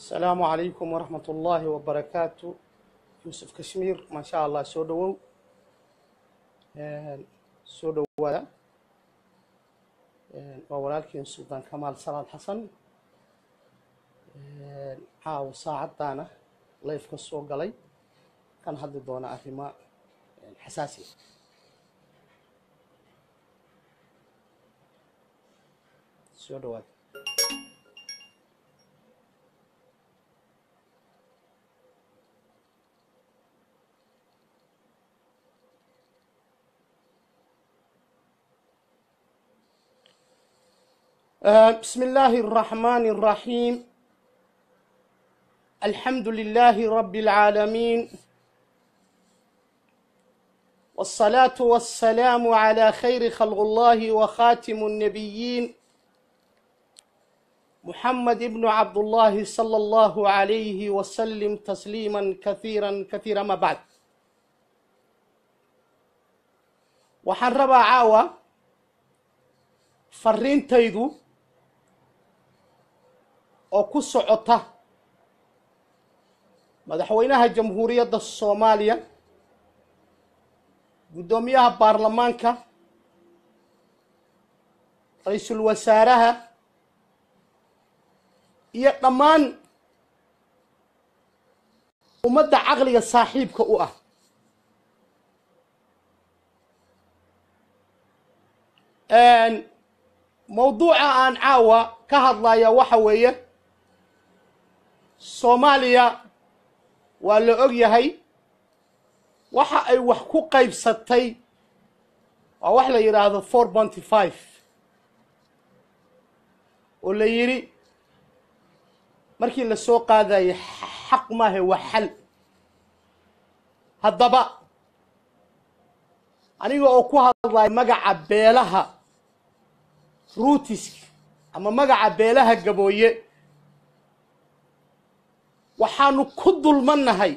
asalaamu calaykum waraxmat ullaahi wabarakaatu yuusuf kashmiir maasha allah soo dhowow soo dhowaada waa walaalkiin suldaan kamaal salaad xasan caawa saacaddaana layf ka soo galay kan hadli doona arrimo xasaasiya soo dhowaada بسم الله الرحمن الرحيم الحمد لله رب العالمين والصلاة والسلام على خير خلق الله وخاتم النبيين محمد بن عبد الله صلى الله عليه وسلم تسليما كثيرا كثيرا ما بعد وحن عاوة fariintaydu oo ku socota madaxweynaha jamhuuriyadda soomaaliya guddoomiyaha baarlamaanka ra-iisul wasaaraha iyo dhammaan ummadda caqliga saaxiibka u ah mawduuca aan caawa ka hadlaya waxa weeye soomaaliya waa la og yahay waxa ay wax ku qaybsatay waa wax la yidhaahdo four bonty five oo la yidhi markii la soo qaadayay xaq maahe waa xal haddaba aniga oo ku hadlaya magaca beelaha ruutiska ama magaca beelaha gabooye waxaanu ku dulmannahay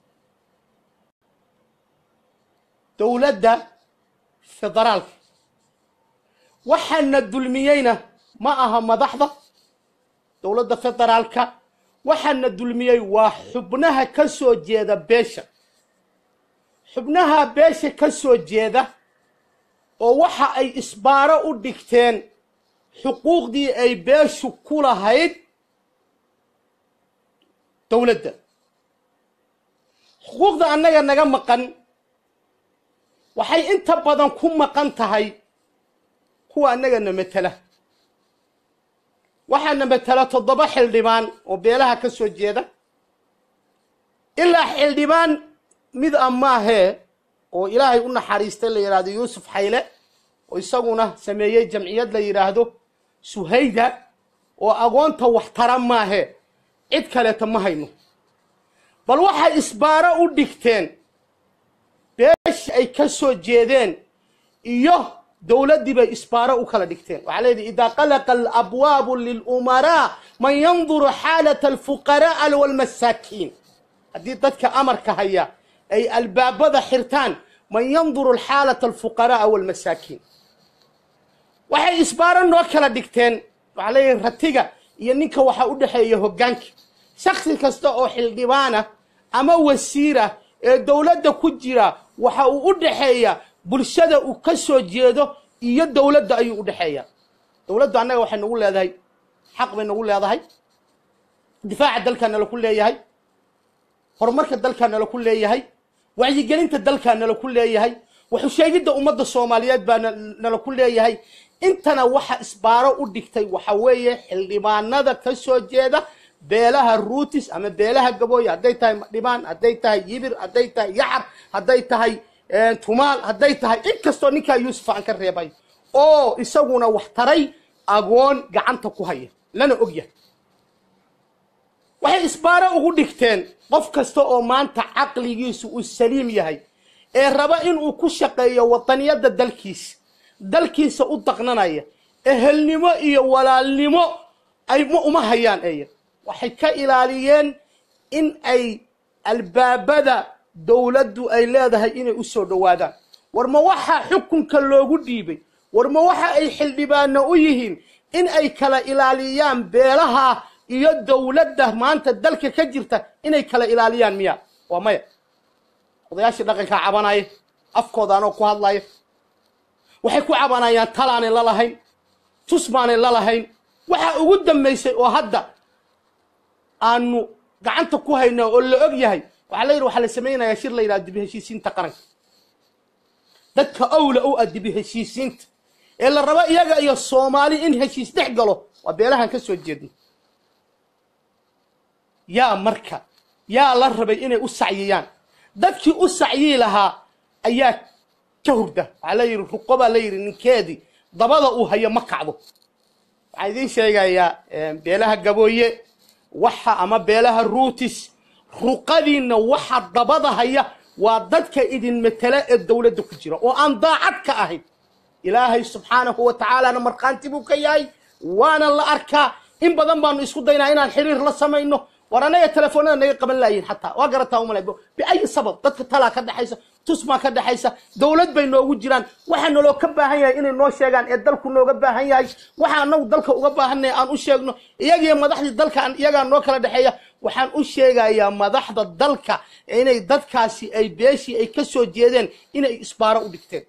dowladda federaalka waxaana dulmiyeyna ma aha madaxda dowladda federaalka waxaana dulmiyey waa xubnaha ka soo jeeda beesha xubnaha beesha ka soo jeeda oo waxa ay isbaaro u dhigteen xuquuqdii ay beeshu ku lahayd dowladda xuquuqda annaga naga maqan waxay inta badan ku maqan tahay kuwa annagana matela waxaana matela toddoba xildhibaan oo beelaha ka soo jeeda ilaa xildhibaan mid a maahee oo ilaahay u naxariistay la yidhaahdo yuusuf xayle oo isaguna sameeyey jamciyad la yidhaahdo suhayda oo agoonta waxtara maahe cid kaleeta ma hayno bal waxay isbaaro u dhigteen beesha ay ka soo jeedeen iyo dowladdii bay isbaaro u kala dhigteen waxaa leedahy idaa qalaqa alabwaabu lilumaraa man yanduru xaalata alfuqara'a walmasaakiin haddii dadka amarka haya ay albaabada xirtaan man yanduru xaalata alfuqara'a walmasaakiin waxay isbaaro noo kala dhigteen waxaa leeyahay ratiga iyo ninka waxaa u dhexeeya hoggaanka shaksi kasta oo xildhibaana ama wasiira ee dowladda ku jira waxa uu u dhexeeya bulshada uu ka soo jeedo iyo dowladda ayuu u dhexeeya dowladdu annaga waxay nagu leedahay xaq bay nagu leedahay difaaca dalkaa nala ku leeyahay horumarka dalkaa nala ku leeyahay wacyigelinta dalkaa nala ku leeyahay waxu sheegidda ummadda soomaaliyeed baa nala ku leeyahay intana waxa isbaaro u dhigtay waxa weeye xildhibaanada ka soo jeeda beelaha ruutis ama beelaha gabooye hadday tahay dhibaan hadday tahay yibir hadday tahay yaxar hadday tahay tumaal hadday tahay in kastoo ninkaa yuusuf aan ka reebay oo isaguna wax taray agoon gacanta ku haya lana og yahay waxay isbaaro ugu dhigteen qof kasta oo maanta caqligiisu uu saliim yahay ee raba inuu ku shaqeeyo wadaniyadda dalkiisa dalkiisa u daqnanaya ehelnimo iyo walaalnimo ay uma hayaan eya waxay ka ilaaliyeen in ay albaabada dowladdu ay leedahay inay u soo dhowaadaan war ma waxaa xukunka loogu dhiibay war ma waxa ay xildhibaano u yihiin in ay kala ilaaliyaan beelaha iyo dowladda maanta dalka ka jirta inay kala ilaaliyaan miya waa maya odayaashii dhaqankaa cabanaya afkooda anoo ku hadlaya waxay ku cabanayaan talaanay la lahayn tusmaanay la lahayn waxaa ugu dambaysay oo hadda aanu gacanta ku hayna oo la og yahay waxaa la yidhi waxaa la samaynayaa shir la yidhaha dibi heshiisiinta qaranka dadka owla u ah dibi heshiisiinta ee la rabo iyaga iyo soomaali in heshiis dhex galo waa beelahan ka soo jeedno yaa marka yaa la rabay inay u sacyiyaan dadkii u sacyii lahaa ayaa ka hurda waxaa la yidhi ruqo baa la yidhi ninkeedii dabada uu hayo ma kacdo waxaan idiin sheegayaa beelaha gabooye waxa ama beelaha ruutis ruqadiinna waxa dabada haya waa dadka idin matela ee dowladda ku jira oo aan daacad ka ahayn ilaahay subxaanahu wa tacaalana markhaanti buu ka yahay waana la arkaa in badan baanu isku daynaa inaan xiriir la samayno war anaga telefoonada naga qaban laayihin xataa waa garataa umalay biayi sabab dadka talaa ka dhexaysa tusmaa ka dhexaysa dowlad bay noogu jiraan waxaa naloo ka baahan yahay inay noo sheegaan ee dalku nooga baahan yahay waxa anagu dalka uga baahannahay aan u sheegno iyagiyo madaxdii dalka iyagaa noo kala dhexeeya waxaan u sheegayaa madaxda dalka inay dadkaasi ay beeshii ay ka soo jeedeen inay isbaaro u dhigteen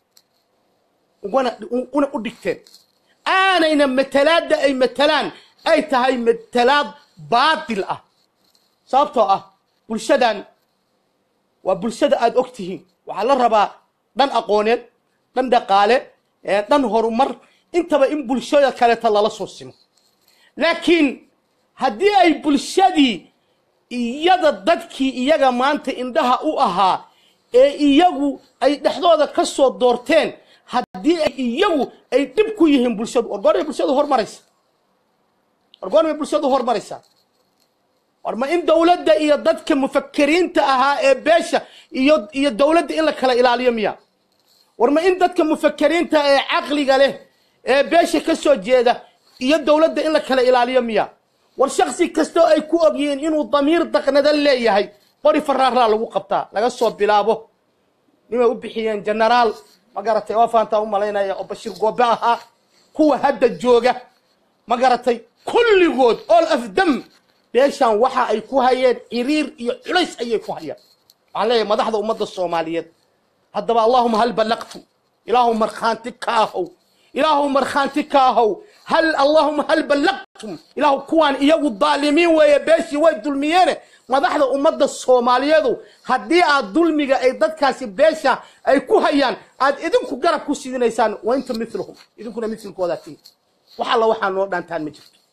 una u dhigteen aanayna matalaadda ay matalaan ay tahay matalaad baatil ah sababtoo ah bulshadan waa bulshada aada og tihiin waxaa la rabaa dhan aqooneed dhan dhaqaale dhan horumar intaba in bulshada kaleeta lala soo simo laakiin haddii ay bulshadii iyada dadkii iyaga maanta indhaha u ahaa ee iyagu ay dhexdooda ka soo doorteen haddii ay iyagu ay dhib ku yihiin bulshadu orgoonay bulshadu hormaraysa orgoonay bulshadu hormaraysaa war ma in dowladda iyo dadka mufakiriinta ahaa ee beesha iyo iyo dowladda in la kala ilaaliyo miya war ma in dadka mufakiriinta ee caqliga leh ee beesha ka soo jeeda iyo dowladda in la kala ilaaliyo miya war shaksi kastoo ay ku og yihiin inuu damiir daqnada leeyahay qori faraaraa lagu qabtaa laga soo bilaabo nimay u bixiyeen genaraal ma garatay waa fahantaa u malaynaya oo bashiir goobe ahaa kuwa hadda jooga ma garatay kulligood all of them beeshaan waxa ay ku hayeen ciriir iyo culays ayay ku hayaan waxaan leeyahay madaxda ummadda soomaaliyeed haddaba allahuma hal ballaqtum ilaahu markhaanti ka ahow ilaahu markhaanti ka ahow hal allahuma hal ballaqtum ilaahu kuwaan iyagu daalimiin weeye beeshii way dulmiyeene madaxda ummadda soomaaliyeedu haddii aad dulmiga ay dadkaasi beesha ay ku hayaan aad idinku garab ku sidinaysaan wa inta miluhum idinkuna milkoodaa tihin wax alla waxaa noo dhaantaan ma jirto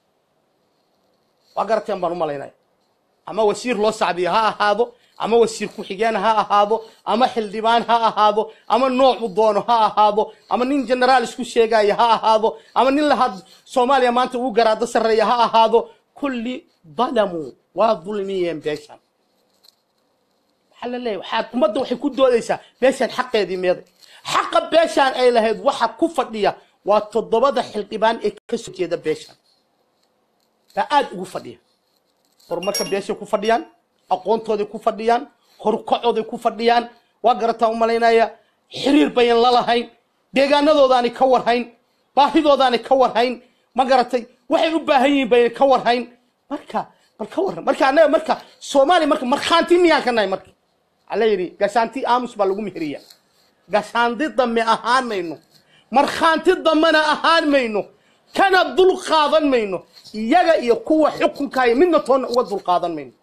waa garateen baan u malaynaya ama wasiir loo sacbiyo ha ahaado ama wasiir ku-xigeen ha ahaado ama xildhibaan ha ahaado ama noocu doono ha ahaado ama nin genaraal isku sheegaya ha ahaado ama nin lahad soomaaliya maanta ugu garaado sarreeya ha ahaado kulli dalamuu waa dulmiyeen beeshan waxaa la leeyahy waxaad ummadda waxay ku doodaysaa beeshaan xaqeedii meeday xaqa beeshaan ay lahayd waxa ku fadhiya waa toddobada xildhibaan ee ka soo jeeda beeshaan baa aada ugu fadhiya horumarka beeshay ku fadhiyaan aqoontooday ku fadhiyaan horukacooday ku fadhiyaan waa garataa u malaynaya xiriir bayan la lahayn deegaanadoodaanay ka warhayn baahidoodaanay ka warhayn ma garatay waxay u baahan yihiin bayan ka warhayn marka bal ka warran marka annaga marka soomaaliya marka markhaanti miyaan ka nahay marka waxaa la yidhi gashaanti aamus baa lagu meheriya gashaanti dambe ahaan mayno markhaanti dambena ahaan mayno kana dul qaadan mayno iyaga iyo kuwa xukunkaayo midna toonna uga dul qaadan mayno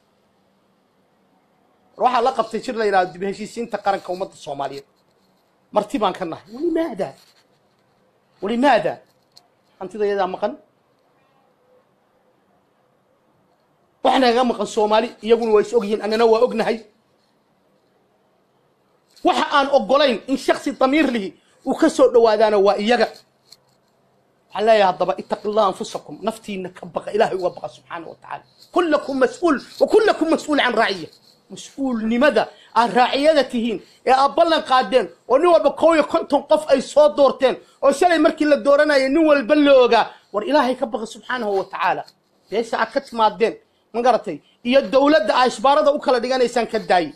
war waxaa la qabtay jir la yidhahdo dib heshiisiinta qaranka ummadda soomaaliyeed marti baan ka nahay walimaada walimaada hantida iyadaa maqan wax nagaga maqan soomaali iyaguna waa is ogyihiin annana waa ognahay waxa aan ogolayn in shaksi damiir lihi uu ka soo dhowaadaana waa iyaga waxaan leeyahay haddaba itaqi allah anfusakum naftiina ka baqa ilaahay uga baqa subxaana wa tacaala kullakum mas-uul wa kullakum mas-uul can raaciya mas-uulnimada aad raaciyada tihiin ee aad ballan qaadeen oo nin walba kow iyo konton qof ay soo doorteen oo shalay markii la dooranaya nin walba la ogaa war ilaahay ka baqa subxaanahu wa tacaala beesha aad ka timaadeen ma garatay iyo dowladda aa ishbaarada u kala dhiganaysaan ka daaye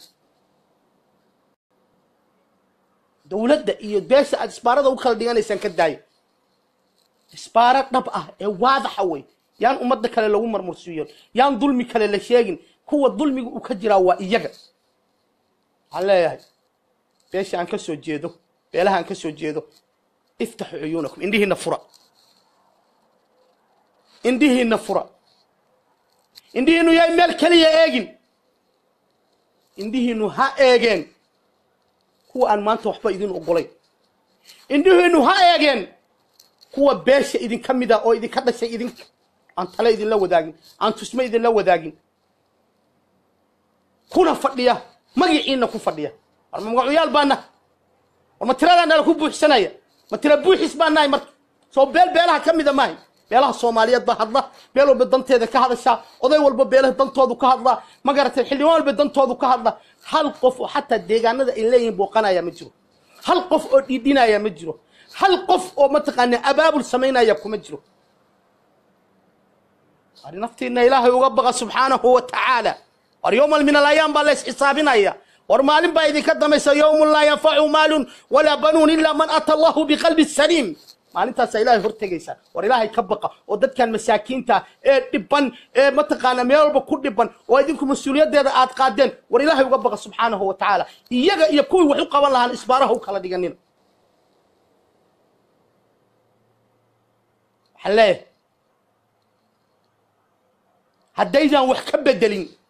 dowladda iyo beesha aad isbaarada u kala dhiganaysaan ka daaye isbaaro dhab ah ee waadaxa wey yaan ummadda kale lagu marmursiiyon yaan dulmi kale la sheegin kuwa dulmiga uu ka jiraa waa iyaga waxaan leeyahay beesha aan ka soo jeedo beelaha aan ka soo jeedo iftaxu cuyuunakum indhihiinna fura indhihiinna fura indhihiinnu yaay meel keliya eegin indhihiinnu ha eegeen kuwa aan maanta waxba idin ogolayn indhihiinnu ha eegeen kuwa beesha idinka mid a oo idinka dhashay idinka aan tale idinla wadaagin aan tusme idinla wadaagin kuna fadhiya magiciinna ku fadhiya war ma magacuyaal baa nahay war ma tiradaa nala ku buuxsanaya ma tira buuxis baa nahay marka soo beel beelaha ka mida maahay beelaha soomaaliyeed baa hadla beel walba danteeda ka hadashaa oday walba beelaha dantoodu ka hadlaa ma garatay xildhibaan walba dantoodu ka hadla hal qof oo xataa deegaanada ay leeyihiin booqanaya ma jiro hal qof oo dhiidhinaya ma jiro hal qof oo mataqaanaa abaabul samaynaya kuma jiro ari naftiina ilaahay uga baqa subxaanahu wa tacaala war yowmal min alayaam baa la isxisaabinaya war maalin baa idinka damaysa yowmun laa yanfacu maalun walaa banuun ilaa man ata allahu biqalbi saliim maalintaasaa ilaahay hortegaysa war ilaahay ka baqa oo dadkan masaakiinta ee dhiban ee mataqaana meel walba ku dhiban oo idinku mas-uuliyaddeeda aad qaadeen war ilaahay uga baqa subxaanahu wa tacaala iyaga iyo kuwii wax u qaban lahaan isbaaraha u kala dhiganina waxaan leeyahay haddaydan wax ka bedelin